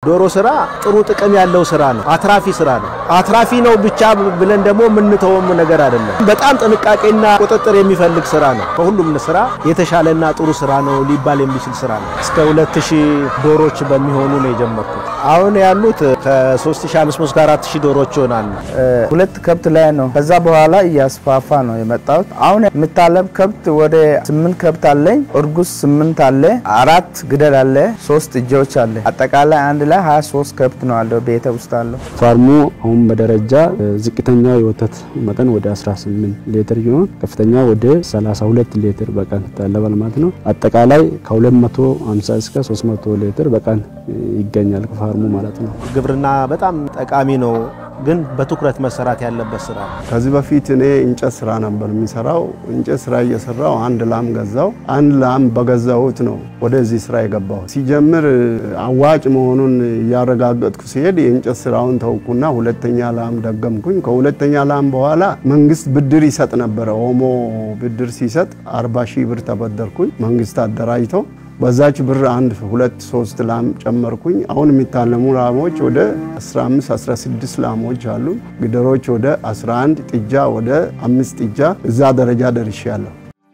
ዶሮ ስራ ጥሩ ጥቅም ያለው ስራ ነው። አትራፊ ስራ ነው። አትራፊ ነው ብቻ ብለን ደግሞ የምንተወም ነገር አይደለም። በጣም ጥንቃቄና ቁጥጥር የሚፈልግ ስራ ነው። ከሁሉም ስራ የተሻለና ጥሩ ስራ ነው ሊባል የሚችል ስራ ነው። እስከ 2000 ዶሮች በሚሆኑ ነው የጀመርኩት። አሁን ያሉት ከ3500 እስከ 4000 ዶሮች ይሆናሉ። ሁለት ከብት ላይ ነው። ከዛ በኋላ እያስፋፋ ነው የመጣሁት። አሁን የምታለብ ከብት ወደ ስምንት ከብት አለኝ። እርጉዝ ስምንት አለ፣ አራት ግደል አለ፣ ሶስት እጆች አለ። አጠቃላይ አንድ ላይ 23 ከብት ነው አለው ቤተ ውስጥ አለው። ፋርሙ አሁን በደረጃ ዝቅተኛ የወተት መጠን ወደ 18 ሊትር ይሆን ከፍተኛ ወደ 32 ሊትር በቀን ይታለባል ማለት ነው። አጠቃላይ ከ250 እስከ 300 ሊትር በቀን ይገኛል ከፋርሙ ማለት ነው። ግብርና በጣም ጠቃሚ ነው፣ ግን በትኩረት መሰራት ያለበት ስራ ነው። ከዚህ በፊት እኔ እንጨት ስራ ነበር የሚሰራው። እንጨት ስራ እየሰራው አንድ ላም ገዛው። አንድ ላም በገዛሁት ነው ወደዚህ ስራ የገባው። ሲጀምር አዋጭ መሆኑን እያረጋገጥኩ ሲሄድ የእንጨት ስራውን ተውኩና ሁለተኛ ላም ደገምኩኝ። ከሁለተኛ ላም በኋላ መንግስት ብድር ይሰጥ ነበረ። ኦሞ ብድር ሲሰጥ 40 ሺህ ብር ተበደርኩኝ። መንግስት አደራጅተው በዛች ብር አንድ ሁለት ሶስት ላም ጨመርኩኝ። አሁን የሚታለሙ ላሞች ወደ 15 16 ላሞች አሉ። ግደሮች ወደ 11፣ ጥጃ ወደ አምስት ጥጃ እዛ ደረጃ ደርሻለሁ።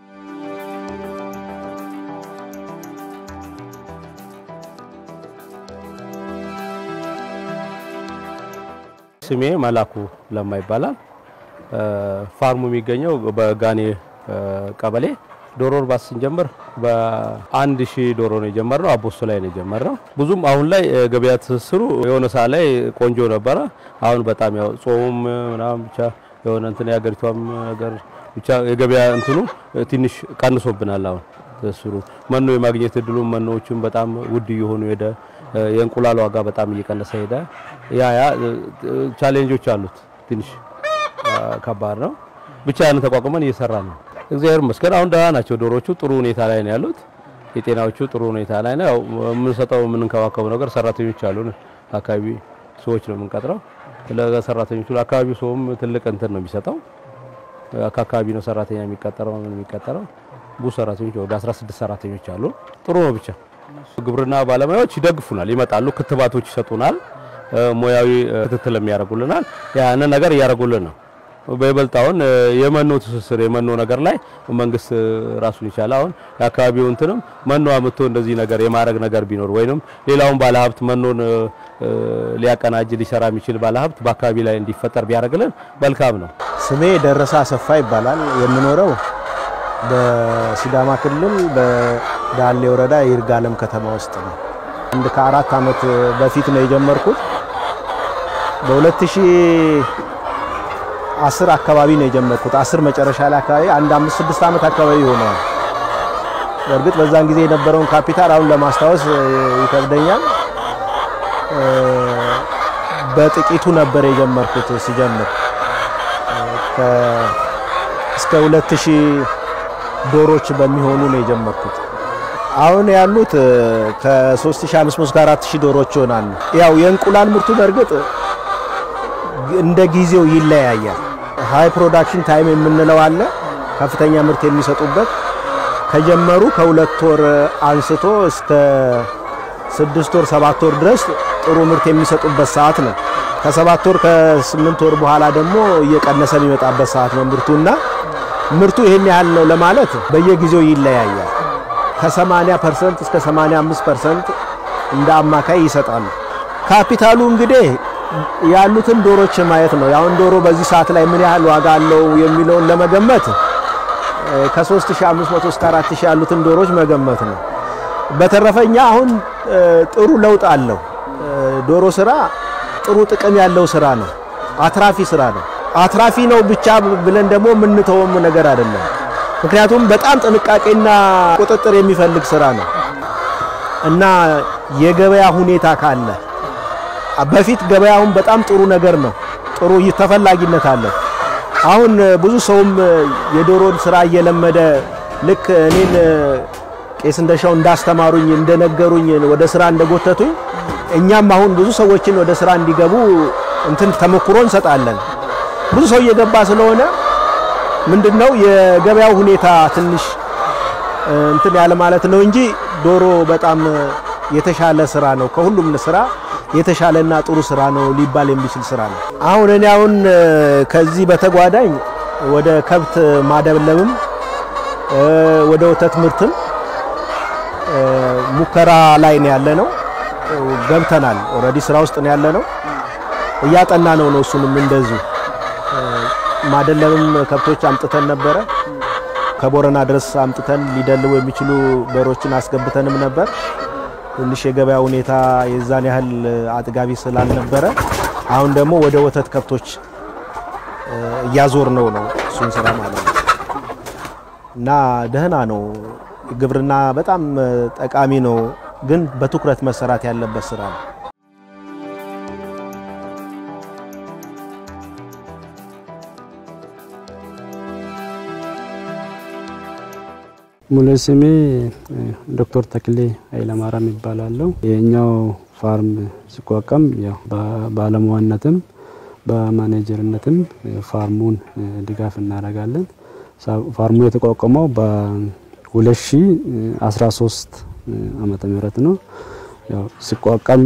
ስሜ መላኩ ለማ ይባላል። ፋርሙ የሚገኘው በጋኔ ቀበሌ ዶሮ እርባታ ስንጀምር በአንድ ሺህ ዶሮ ነው የጀመርነው። አቦስቶ ላይ ነው የጀመርነው። ብዙም አሁን ላይ ገበያ ትስስሩ የሆነ ሰዓት ላይ ቆንጆ ነበረ። አሁን በጣም ያው ጾሙም ምናምን ብቻ የሆነ እንትን የሀገሪቷም ነገር ብቻ የገበያ እንትኑ ትንሽ ቀንሶብናል። አሁን ትስስሩ መኖ የማግኘት እድሉ መኖዎቹም በጣም ውድ እየሆኑ ሄደ። የእንቁላል ዋጋ በጣም እየቀነሰ ሄደ። ያ ያ ቻሌንጆች አሉት። ትንሽ ከባድ ነው። ብቻ ያን ተቋቁመን እየሰራ ነው። እግዚአብሔር ይመስገን አሁን ደህና ናቸው ዶሮቹ። ጥሩ ሁኔታ ላይ ነው ያሉት። የጤናዎቹ ጥሩ ሁኔታ ላይ ነው። ያው የምንሰጠው የምንንከባከበው ነገር ሰራተኞች አሉን። አካባቢ ሰዎች ነው የምንቀጥረው። ለሰራተኞቹ ለአካባቢው ሰውም ትልቅ እንትን ነው የሚሰጠው። ከአካባቢ ነው ሰራተኛ የሚቀጠረው ምን የሚቀጠረው ብዙ ሰራተኞች ወደ 16 ሰራተኞች አሉ። ጥሩ ነው ብቻ ግብርና ባለሙያዎች ይደግፉናል፣ ይመጣሉ፣ ክትባቶች ይሰጡናል፣ ሙያዊ ክትትል የሚያደርጉልናል። ያንን ነገር እያደረጉልን ነው። በይበልጥ አሁን የመኖ ትስስር የመኖ ነገር ላይ መንግስት ራሱን ይቻላል። አሁን የአካባቢው እንትንም መኖ አምጥቶ እንደዚህ ነገር የማድረግ ነገር ቢኖር ወይንም ሌላውን ባለሀብት መኖን ሊያቀናጅ ሊሰራ የሚችል ባለሀብት በአካባቢ ላይ እንዲፈጠር ቢያደርግልን መልካም ነው። ስሜ ደረሰ አሰፋ ይባላል። የምኖረው በሲዳማ ክልል በዳሌ ወረዳ ይርጋለም ከተማ ውስጥ ነው። አንድ ከአራት ዓመት በፊት ነው የጀመርኩት በ2000 አስር አካባቢ ነው የጀመርኩት። አስር መጨረሻ ላይ አካባቢ አንድ አምስት ስድስት ዓመት አካባቢ ይሆናል። በእርግጥ በዛን ጊዜ የነበረውን ካፒታል አሁን ለማስታወስ ይከብደኛል። በጥቂቱ ነበር የጀመርኩት ሲጀምር እስከ 2000 ዶሮች በሚሆኑ ነው የጀመርኩት። አሁን ያሉት ከ3500 እስከ 4000 ዶሮች ይሆናሉ። ያው የእንቁላል ምርቱ በእርግጥ እንደ ጊዜው ይለያያል። ሃይ ፕሮዳክሽን ታይም የምንለው አለ፣ ከፍተኛ ምርት የሚሰጡበት ከጀመሩ ከሁለት ወር አንስቶ እስከ ስድስት ወር ሰባት ወር ድረስ ጥሩ ምርት የሚሰጡበት ሰዓት ነው። ከሰባት ወር ከስምንት ወር በኋላ ደግሞ እየቀነሰ የሚመጣበት ሰዓት ነው ምርቱና ምርቱ ይሄን ያህል ነው ለማለት በየጊዜው ይለያያል። ከ80 ፐርሰንት እስከ 85 ፐርሰንት እንደ አማካይ ይሰጣሉ። ካፒታሉ እንግዲህ ያሉትን ዶሮች ማየት ነው። ያሁን ዶሮ በዚህ ሰዓት ላይ ምን ያህል ዋጋ አለው የሚለውን ለመገመት ከ3500 እስከ 4000 ያሉትን ዶሮች መገመት ነው። በተረፈኛ አሁን ጥሩ ለውጥ አለው። ዶሮ ስራ ጥሩ ጥቅም ያለው ስራ ነው። አትራፊ ስራ ነው። አትራፊ ነው ብቻ ብለን ደግሞ የምንተወም ነገር አይደለም። ምክንያቱም በጣም ጥንቃቄና ቁጥጥር የሚፈልግ ስራ ነው እና የገበያ ሁኔታ ካለ በፊት ገበያውን በጣም ጥሩ ነገር ነው። ጥሩ ተፈላጊነት አለው። አሁን ብዙ ሰውም የዶሮን ስራ እየለመደ ልክ እኔን ቄስ እንደሻው እንዳስተማሩኝ እንደነገሩኝ ወደ ስራ እንደጎተቱኝ እኛም አሁን ብዙ ሰዎችን ወደ ስራ እንዲገቡ እንትን ተሞክሮ እንሰጣለን። ብዙ ሰው እየገባ ስለሆነ ምንድነው የገበያው ሁኔታ ትንሽ እንትን ያለ ማለት ነው እንጂ ዶሮ በጣም የተሻለ ስራ ነው። ከሁሉም ስራ የተሻለና ጥሩ ስራ ነው ሊባል የሚችል ስራ ነው። አሁን እኔ አሁን ከዚህ በተጓዳኝ ወደ ከብት ማደለብም ወደ ወተት ምርትም ሙከራ ላይ ነው ያለ ነው። ገብተናል። ኦልሬዲ ስራ ውስጥ ነው ያለ ነው። እያጠና ነው ነው እሱንም እንደዚሁ ማደለብም ከብቶች አምጥተን ነበረ። ከቦረና ድረስ አምጥተን ሊደልቡ የሚችሉ በሮችን አስገብተንም ነበር። ትንሽ የገበያ ሁኔታ የዛን ያህል አጥጋቢ ስላልነበረ አሁን ደግሞ ወደ ወተት ከብቶች እያዞር ነው ነው እሱን ስራ ማለት ነው እና ደህና ነው። ግብርና በጣም ጠቃሚ ነው፣ ግን በትኩረት መሰራት ያለበት ስራ ነው። ሙሉ ስሜ ዶክተር ተክሌ ኃይለማርያም ይባላለሁ። የኛው ፋርም ሲቋቋም ያው በባለሙያነትም በማኔጀርነትም ፋርሙን ድጋፍ እናደርጋለን። ፋርሙ የተቋቋመው በ2013 ዓመተ ምህረት ነው። ያው ሲቋቋም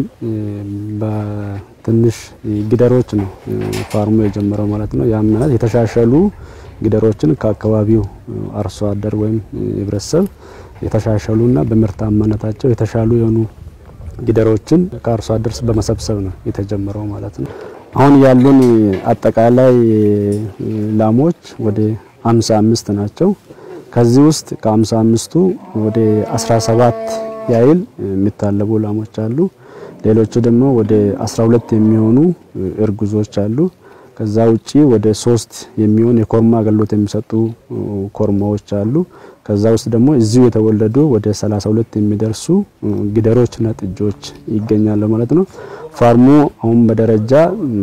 በትንሽ ጊደሮች ነው ፋርሙ የጀመረው ማለት ነው። ያም ማለት የተሻሻሉ ጊደሮችን ከአካባቢው አርሶ አደር ወይም ህብረተሰብ የተሻሻሉና በምርታማነታቸው የተሻሉ የሆኑ ጊደሮችን ከአርሶ አደር በመሰብሰብ ነው የተጀመረው ማለት ነው። አሁን ያሉን አጠቃላይ ላሞች ወደ 55 ናቸው። ከዚህ ውስጥ ከ55ቱ ወደ 17 ያህል የሚታለቡ ላሞች አሉ። ሌሎቹ ደግሞ ወደ 12 የሚሆኑ እርጉዞች አሉ። ከዛ ውጪ ወደ ሶስት የሚሆን የኮርማ አገልግሎት የሚሰጡ ኮርማዎች አሉ። ከዛ ውስጥ ደግሞ እዚሁ የተወለዱ ወደ 32 የሚደርሱ ጊደሮችና ጥጆች ይገኛሉ ማለት ነው። ፋርሙ አሁን በደረጃ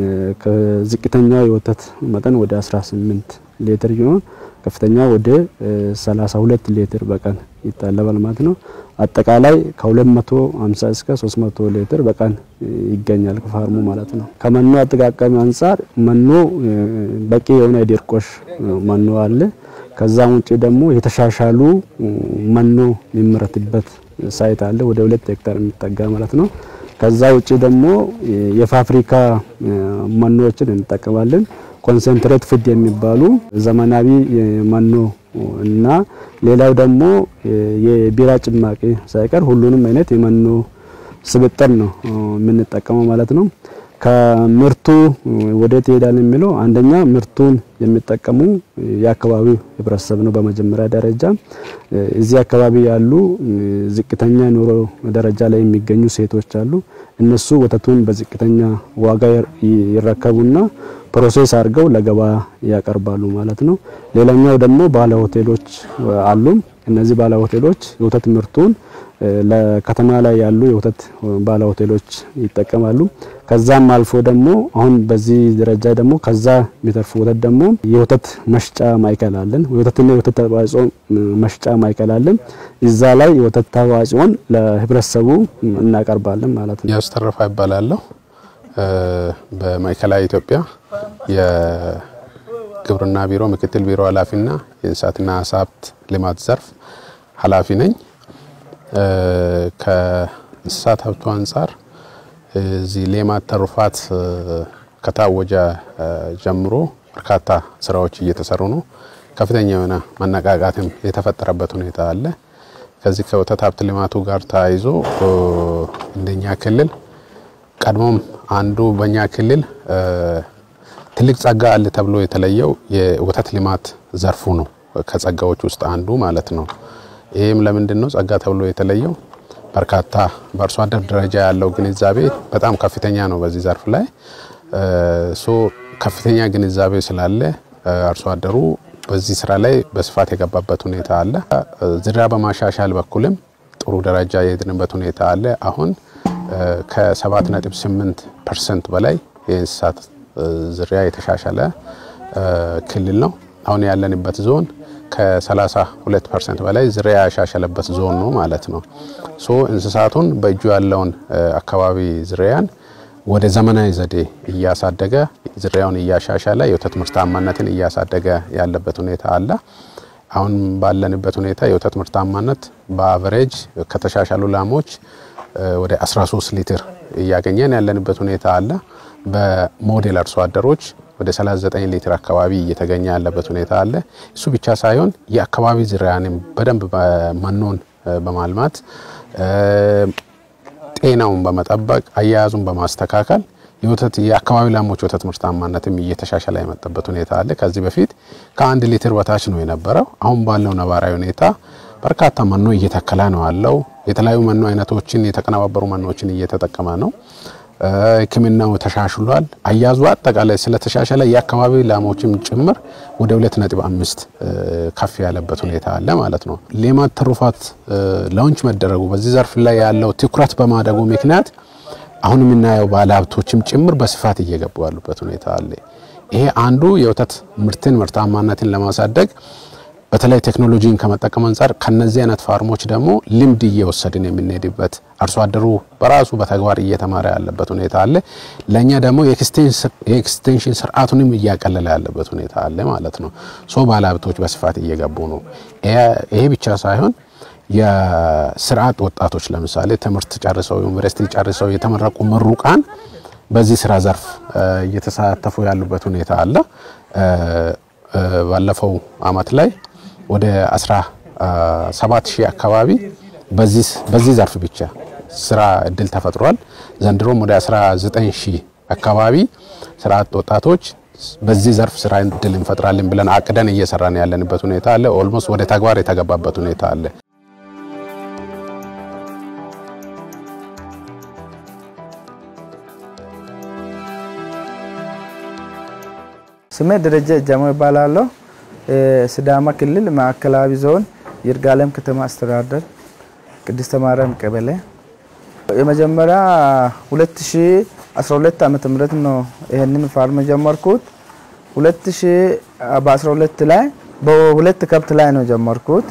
ከዝቅተኛው የወተት መጠን ወደ 18 ሊትር ይሆን ከፍተኛ ወደ 32 ሊትር በቀን ይታለባል ማለት ነው። አጠቃላይ ከ250 እስከ 300 ሊትር በቀን ይገኛል ከፋርሙ ማለት ነው። ከመኖ አጠቃቀሚ አንጻር መኖ በቂ የሆነ የድርቆሽ መኖ አለ። ከዛም ውጪ ደግሞ የተሻሻሉ መኖ የሚመረትበት ሳይት አለ ወደ ሁለት ሄክታር የሚጠጋ ማለት ነው። ከዛ ውጪ ደግሞ የፋብሪካ መኖዎችን እንጠቀማለን። ኮንሰንትሬት ፊድ የሚባሉ ዘመናዊ መኖ እና ሌላው ደግሞ የቢራ ጭማቂ ሳይቀር ሁሉንም አይነት የመኖ ስብጥር ነው የምንጠቀመው ማለት ነው። ከምርቱ ወዴት ይሄዳል የሚለው አንደኛ ምርቱን የሚጠቀሙ የአካባቢው ህብረተሰብ ነው። በመጀመሪያ ደረጃ እዚህ አካባቢ ያሉ ዝቅተኛ ኑሮ ደረጃ ላይ የሚገኙ ሴቶች አሉ። እነሱ ወተቱን በዝቅተኛ ዋጋ ይረከቡና ፕሮሴስ አድርገው ለገበያ ያቀርባሉ ማለት ነው። ሌላኛው ደግሞ ባለ ሆቴሎች አሉ። እነዚህ ባለ ሆቴሎች የወተት ምርቱን ለከተማ ላይ ያሉ የወተት ባለ ሆቴሎች ይጠቀማሉ። ከዛም አልፎ ደግሞ አሁን በዚህ ደረጃ ደግሞ ከዛ የሚተርፉ ወተት ደግሞ የወተት መሽጫ ማዕከል አለን። የወተትና የወተት ተዋጽኦ መሽጫ ማዕከል አለን። እዛ ላይ የወተት ተዋጽኦን ለህብረተሰቡ እናቀርባለን ማለት ነው። ያስተረፋ ይባላለሁ። በማዕከላዊ ኢትዮጵያ የግብርና ቢሮ ምክትል ቢሮ ኃላፊና የእንስሳትና ዓሳ ሀብት ልማት ዘርፍ ኃላፊ ነኝ። ከእንስሳት ሀብቱ አንጻር እዚህ ሌማት ትሩፋት ከታወጀ ጀምሮ በርካታ ስራዎች እየተሰሩ ነው። ከፍተኛ የሆነ መነቃቃትም የተፈጠረበት ሁኔታ አለ። ከዚህ ከወተት ሀብት ልማቱ ጋር ተያይዞ እንደኛ ክልል ቀድሞም አንዱ በእኛ ክልል ትልቅ ጸጋ አለ ተብሎ የተለየው የወተት ልማት ዘርፉ ነው። ከጸጋዎች ውስጥ አንዱ ማለት ነው። ይህም ለምንድን ነው ጸጋ ተብሎ የተለየው? በርካታ በአርሶ አደር ደረጃ ያለው ግንዛቤ በጣም ከፍተኛ ነው። በዚህ ዘርፍ ላይ ሶ ከፍተኛ ግንዛቤ ስላለ አርሶ አደሩ በዚህ ስራ ላይ በስፋት የገባበት ሁኔታ አለ። ዝርያ በማሻሻል በኩልም ጥሩ ደረጃ የሄድንበት ሁኔታ አለ። አሁን ከ7.8 ፐርሰንት በላይ የእንስሳት ዝርያ የተሻሻለ ክልል ነው። አሁን ያለንበት ዞን ከ32 ፐርሰንት በላይ ዝርያ ያሻሸለበት ዞን ነው ማለት ነው። ሶ እንስሳቱን በእጁ ያለውን አካባቢ ዝርያን ወደ ዘመናዊ ዘዴ እያሳደገ ዝርያውን እያሻሻለ የወተት ምርታማነትን እያሳደገ ያለበት ሁኔታ አለ። አሁን ባለንበት ሁኔታ የወተት ምርታማነት በአቨሬጅ ከተሻሻሉ ላሞች ወደ 13 ሊትር እያገኘን ያለንበት ሁኔታ አለ። በሞዴል አርሶ አደሮች ወደ 39 ሊትር አካባቢ እየተገኘ ያለበት ሁኔታ አለ። እሱ ብቻ ሳይሆን የአካባቢ ዝርያንም በደንብ መኖን በማልማት ጤናውን በመጠበቅ አያያዙን በማስተካከል የወተት የአካባቢ ላሞች ወተት ምርታማነትም እየተሻሻለ የመጣበት ሁኔታ አለ። ከዚህ በፊት ከአንድ ሊትር በታች ነው የነበረው። አሁን ባለው ነባራዊ ሁኔታ በርካታ መኖ እየተከለ ነው ያለው። የተለያዩ መኖ አይነቶችን የተቀነባበሩ መኖችን እየተጠቀመ ነው። ሕክምናው ተሻሽሏል። አያዙ አጠቃላይ ስለተሻሻለ የአካባቢ ላሞችም ጭምር ወደ 2.5 ከፍ ያለበት ሁኔታ አለ ማለት ነው። ሌማት ትሩፋት ላውንች መደረጉ በዚህ ዘርፍ ላይ ያለው ትኩረት በማደጉ ምክንያት አሁን የምናየው ባለሀብቶችም ጭምር በስፋት እየገቡ ያሉበት ሁኔታ አለ። ይሄ አንዱ የወተት ምርትን ምርታማነትን ለማሳደግ በተለይ ቴክኖሎጂን ከመጠቀም አንጻር ከነዚህ አይነት ፋርሞች ደግሞ ልምድ እየወሰድን የምንሄድበት አርሶ አደሩ በራሱ በተግባር እየተማረ ያለበት ሁኔታ አለ። ለእኛ ደግሞ የኤክስቴንሽን ስርዓቱንም እያቀለለ ያለበት ሁኔታ አለ ማለት ነው። ሶ ባለሀብቶች በስፋት እየገቡ ነው። ይሄ ብቻ ሳይሆን የስርዓት ወጣቶች ለምሳሌ ትምህርት ጨርሰው ዩኒቨርሲቲ ጨርሰው የተመረቁ ምሩቃን በዚህ ስራ ዘርፍ እየተሳተፉ ያሉበት ሁኔታ አለ። ባለፈው አመት ላይ ወደ 17 ሺህ አካባቢ በዚህ ዘርፍ ብቻ ስራ እድል ተፈጥሯል። ዘንድሮም ወደ 19 ሺህ አካባቢ ስርዓት ወጣቶች በዚህ ዘርፍ ስራ እድል እንፈጥራለን ብለን አቅደን እየሰራን ያለንበት ሁኔታ አለ። ኦልሞስት ወደ ተግባር የተገባበት ሁኔታ አለ። ስሜ ደረጀ ጃሞ ይባላለሁ። ሲዳማ ክልል ማዕከላዊ ዞን ይርጋለም ከተማ አስተዳደር ቅድስተ ማርያም ቀበሌ የመጀመሪያ 2012 ዓመተ ምህረት ነው ይሄንን ፋርም ጀመርኩት። 2012 ላይ በሁለት ከብት ላይ ነው ጀመርኩት።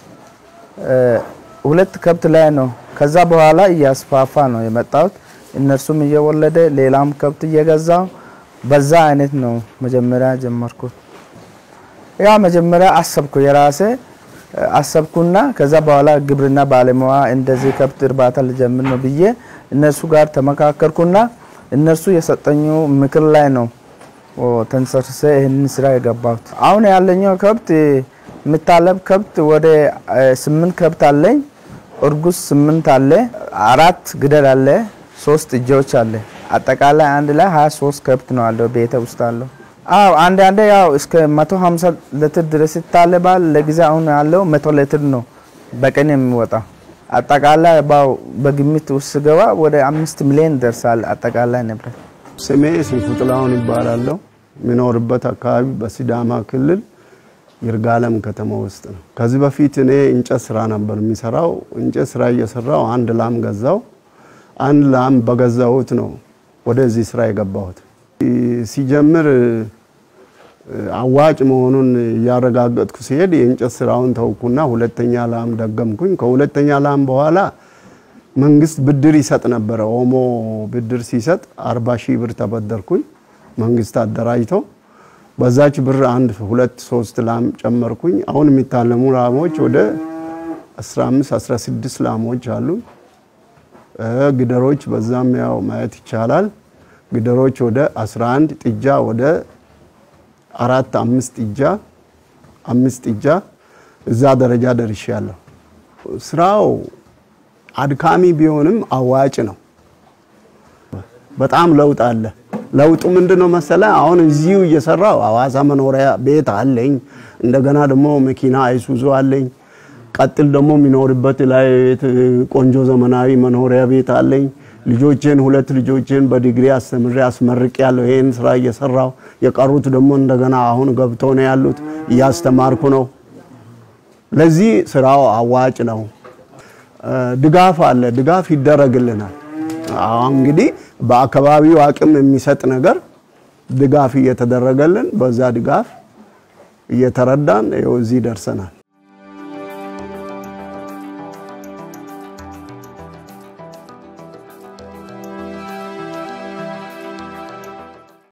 ሁለት ከብት ላይ ነው። ከዛ በኋላ እያስፋፋ ነው የመጣሁት። እነርሱም እየወለደ ሌላም ከብት እየገዛው በዛ አይነት ነው መጀመሪያ ጀመርኩት። ያ መጀመሪያ አሰብኩ የራሴ አሰብኩና ከዛ በኋላ ግብርና ባለሙያ እንደዚህ ከብት እርባታ ልጀምር ነው ብዬ እነሱ ጋር ተመካከርኩና እነሱ የሰጠኙ ምክር ላይ ነው ተንሰርሰ ይህንን ስራ የገባሁት። አሁን ያለኛው ከብት የምታለብ ከብት ወደ ስምንት ከብት አለኝ። እርጉዝ ስምንት አለ፣ አራት ግደል አለ፣ ሶስት እጆች አለ። አጠቃላይ አንድ ላይ 23 ከብት ነው አለው ቤተ ውስጥ አለው። አዎ አንድ አንድ ያው እስከ 150 ሊትር ድረስ ይታለባል። ለጊዜ አሁን ያለው 100 ሊትር ነው በቀን የሚወጣው። አጠቃላይ ባው በግምት ውስጥ ገባ ወደ አምስት ሚሊዮን ደርሳል አጠቃላይ ንብረት። ስሜ ስንቱ ጥላሁን ይባላለሁ። የሚኖርበት አካባቢ በሲዳማ ክልል ይርጋለም ከተማ ውስጥ ነው። ከዚህ በፊት እኔ እንጨት ስራ ነበር የሚሰራው። እንጨት ስራ እየሰራው አንድ ላም ገዛው። አንድ ላም በገዛሁት ነው ወደዚህ ስራ የገባሁት። ሲጀምር አዋጭ መሆኑን እያረጋገጥኩ ሲሄድ የእንጨት ስራውን ተውኩና ሁለተኛ ላም ደገምኩኝ። ከሁለተኛ ላም በኋላ መንግስት ብድር ይሰጥ ነበረ። ኦሞ ብድር ሲሰጥ አርባ ሺህ ብር ተበደርኩኝ። መንግስት አደራጅተው በዛች ብር አንድ ሁለት ሶስት ላም ጨመርኩኝ። አሁን የሚታለሙ ላሞች ወደ 15 16 ላሞች አሉ። ግደሮች በዛም ያው ማየት ይቻላል። ግደሮች ወደ 11 ጥጃ ወደ አራት አምስት ጥጃ አምስት ጥጃ እዛ ደረጃ ደርሻለሁ። ስራው አድካሚ ቢሆንም አዋጭ ነው። በጣም ለውጥ አለ። ለውጡ ምንድነው መሰለ? አሁን እዚሁ እየሰራው ሐዋሳ መኖሪያ ቤት አለኝ። እንደገና ደግሞ መኪና አይሱዙ አለኝ። ቀጥል ደግሞ የሚኖርበት ላይ ቆንጆ ዘመናዊ መኖሪያ ቤት አለኝ። ልጆቼን ሁለት ልጆቼን በዲግሪ አስተምሬ አስመርቅ ያለው ይሄን ስራ እየሰራው የቀሩት ደግሞ እንደገና አሁን ገብተው ነው ያሉት እያስተማርኩ ነው። ለዚህ ስራው አዋጭ ነው። ድጋፍ አለ፣ ድጋፍ ይደረግልናል። አሁን እንግዲህ በአካባቢው አቅም የሚሰጥ ነገር ድጋፍ እየተደረገልን በዛ ድጋፍ እየተረዳን ይኸው እዚህ ደርሰናል።